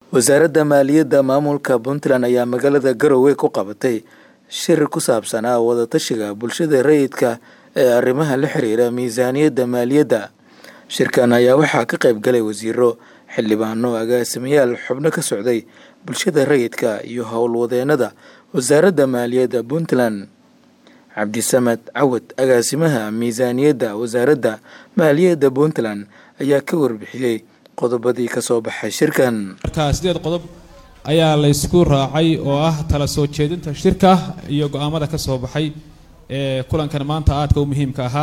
wasaaradda maaliyadda maamulka puntland ayaa magaalada garowe ku qabatay shir ku saabsanaa wadatashiga bulshada rayidka ee arrimaha la xiriira miisaaniyadda maaliyadda shirkan ayaa waxaa ka qayb galay wasiiro xildhibaano agaasimayaal xubno ka socday bulshada rayidka iyo howlwadeenada wasaaradda maaliyadda puntland cabdisamed cawad agaasimaha miisaaniyadda wasaaradda maaliyadda puntland ayaa ka warbixiyey qodobadii kasoo baxay shirkan marka sideed qodob ayaa laysku raacay oo ah tala soo jeedinta shirka iyo go-aamada ka soo baxay ee kulankan maanta aadka u muhiimka ahaa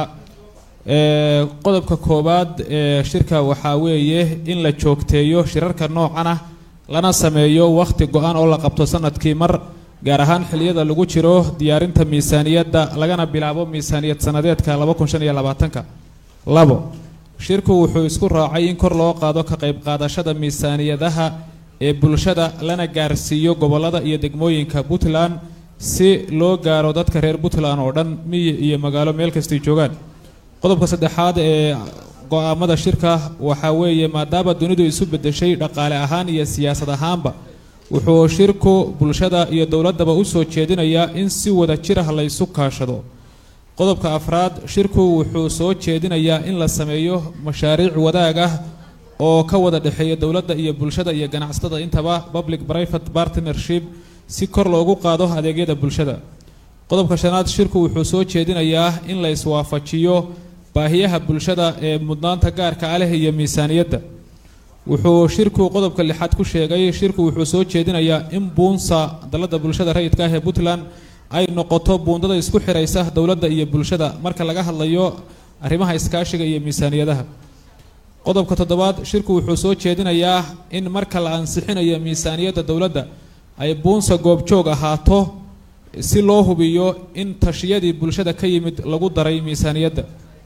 qodobka koowaad ee shirka waxaa weeye in la joogteeyo shirarka noocan ah lana sameeyo wakhti go-an oo la qabto sanadkii mar gaar ahaan xiliyada lagu jiro diyaarinta miisaaniyadda lagana bilaabo miisaaniyad sanadeedka laba kun shan iyo labaatanka labo shirku wuxuu isku raacay in kor loo qaado ka qayb qaadashada miisaaniyadaha ee bulshada lana gaarsiiyo gobolada iyo degmooyinka puntland si loo gaaro dadka reer puntland oo dhan miyi iyo magaalo meel kastay joogaan qodobka saddexaad ee go-aamada shirka waxaa weeye maadaama dunidu isu bedeshay dhaqaale ahaan iyo siyaasad ahaanba wuxuu shirku bulshada iyo dowladdaba u soo jeedinayaa in si wada jir ah laysu kaashado qodobka afraad shirku wuxuu soo jeedinayaa in la sameeyo mashaariic wadaag ah oo ka wada dhexeeya dowladda iyo bulshada iyo ganacsatada intaba public private partnership si kor loogu qaado adeegyada bulshada qodobka shanaad shirku wuxuu soo jeedinayaa in la iswaafajiyo baahiyaha bulshada ee mudnaanta gaarka ah leh iyo miisaaniyadda wuxuu shirku qodobka lixaad ku sheegay shirku wuxuu soo jeedinayaa in buunsa dalladda bulshada rayidka ah ee puntland ay noqoto buundada isku xiraysa dowladda iyo bulshada marka laga hadlayo arrimaha iskaashiga iyo miisaaniyadaha qodobka toddobaad shirku wuxuu soo jeedinayaa in marka la ansixinayo miisaaniyadda dowladda ay buunsa goobjoog ahaato si loo hubiyo in tashiyadii bulshada ka yimid lagu daray miisaaniyadda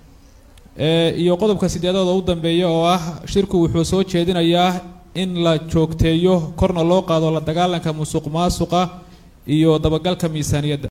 iyo qodobka sideedaad oo u dambeeya oo ah shirku wuxuu soo jeedinayaa in la joogteeyo korna loo qaado la dagaalanka musuq maasuqa iyo dabagalka miisaaniyadda